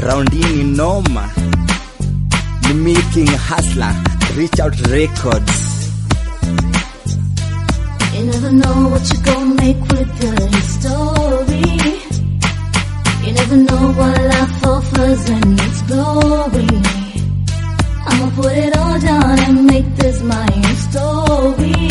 Roundini noma. Ni making hustler. Reach out records. You never know what you're gonna make with your story. You never know what life offers and its glory. I'ma put it all down and make this my story.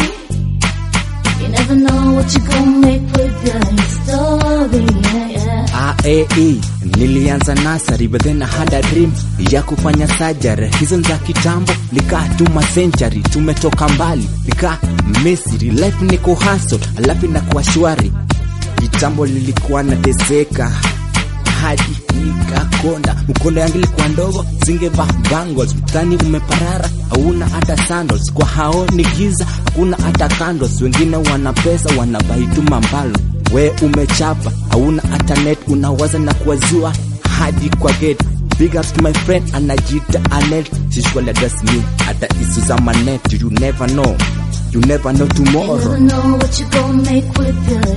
You never know what you're gonna make with your story. Yeah, yeah. AAE nilianza nasari but then I had a dream ya kufanya surgery. Hizo ni za kitambo, likaa tuma century, tumetoka mbali, likaa Misri, life ni kuhustle, alafu inakuwa shwari. Kitambo lilikuwa nateseka hadi nikakonda, mkondo yangu ilikuwa ndogo, singeva bangles, mtani umeparara, hauna hata sandals, kwa hao ni giza, hakuna hata candles, wengine wana pesa wanabaituma mbalo we umechapa hauna hata net unawaza na kuwazua hadi kwa gate big ups to my friend anajita anet sishwali address me hata isu za manet you never know you never know You tomorrow never know what you're gonna make with your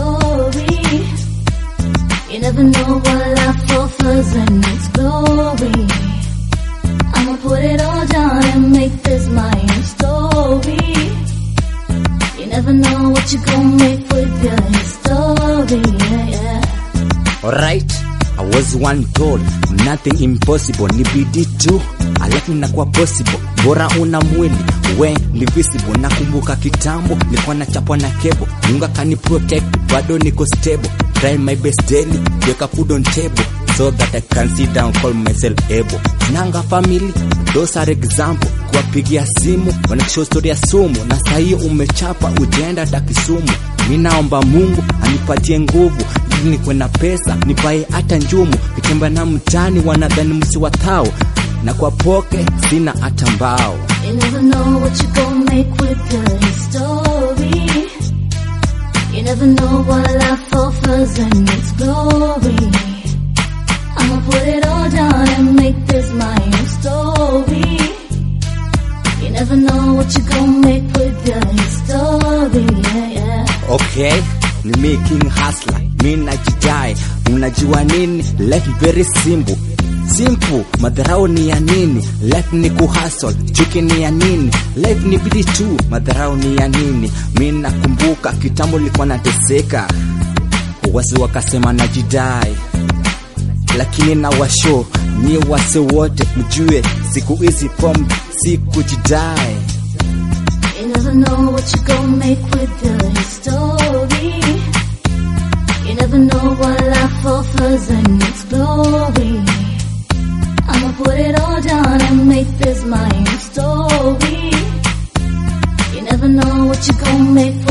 story. You never know what life offers and its glory. I'ma put it all down and make this my story. You never know what you're gonna make with your story. Yeah, yeah. Alright, I was one told nothing impossible, ni bidii tu, alafu inakuwa possible. Bora una mwili we ni visible. Nakumbuka kitambo nilikuwa nachapwa na kebo, Mungu akani protect, bado niko stable, try my best daily, weka food on table so that I can sit down call myself able. Nanga family, those are example kuwapigia simu wanakisho story ya sumu, na sahii umechapa ujaenda hata Kisumu. Mi naomba Mungu anipatie nguvu ili nikuwe na pesa nipae hata njumu, kitembea na mtani wanadhani msi wa thao, na kwa poke sina hata mbao. You never know what you're gonna make with your story. You never know what life offers and its glory. I'ma put it all down and make this my story. You never know what you're gonna make with your story. Yeah, yeah. Okay, ni me king hustler, mi najidai. Unajua nini? Life very simple simple. Madharau ni ya nini? Life ni kuhustle. Chuki ni ya nini? Life ni bidii tu. Madharau ni ya nini? Mi nakumbuka kitambo nilikuwa nateseka, wasi wakasema najidai, lakini na washo nyi wase wote mjue, siku hizi pombe si kujidai. You never know what you're gonna make with your story. You never know what life offers and its glory. I'ma put it all down and make this my story. You never know what you're gonna make